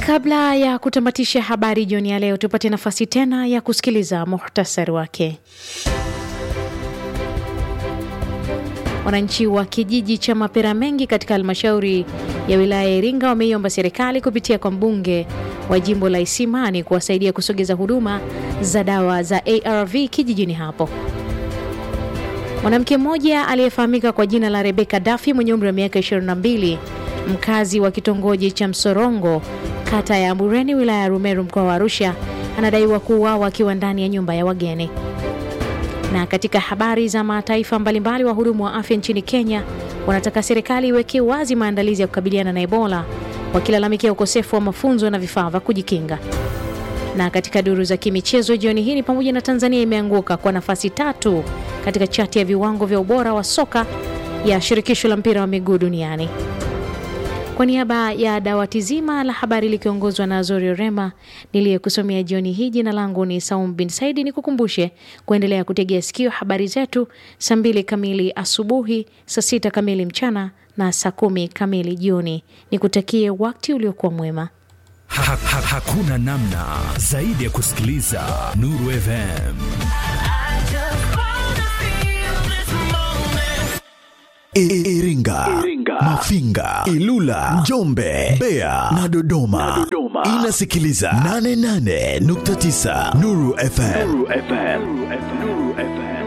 Kabla ya kutamatisha habari jioni ya leo, tupate nafasi tena ya kusikiliza muhtasari wake. Wananchi wa kijiji cha Mapera Mengi katika halmashauri ya wilaya ya Iringa wameiomba serikali kupitia kwa mbunge wa jimbo la Isimani kuwasaidia kusogeza huduma za dawa za ARV kijijini hapo. Mwanamke mmoja aliyefahamika kwa jina la Rebeka Dafi mwenye umri wa miaka 22 mkazi wa kitongoji cha Msorongo kata ya Ambureni wilaya ya Rumeru mkoa wa Arusha anadaiwa kuuawa akiwa ndani ya nyumba ya wageni. Na katika habari za mataifa mbalimbali, wahudumu wa afya nchini Kenya wanataka serikali iwekee wazi maandalizi ya kukabiliana na Ebola, wakilalamikia ukosefu wa mafunzo na vifaa vya kujikinga. Na katika duru za kimichezo jioni hii ni pamoja na Tanzania imeanguka kwa nafasi tatu katika chati ya viwango vya ubora wa soka ya shirikisho la mpira wa miguu duniani. Kwa niaba ya dawati zima la habari likiongozwa na Zorio Rema niliyekusomea jioni hii, jina langu ni Saum bin Saidi. Ni kukumbushe kuendelea kutegea sikio habari zetu saa mbili kamili asubuhi, saa sita kamili mchana na saa kumi kamili jioni. Nikutakie wakati uliokuwa mwema. Ha, ha, hakuna namna zaidi ya kusikiliza Nuru FM. Iringa, Mafinga, Ilula, Njombe, Mbeya na Dodoma. Inasikiliza 88.9 Nuru FM. Nuru FM. Nuru FM.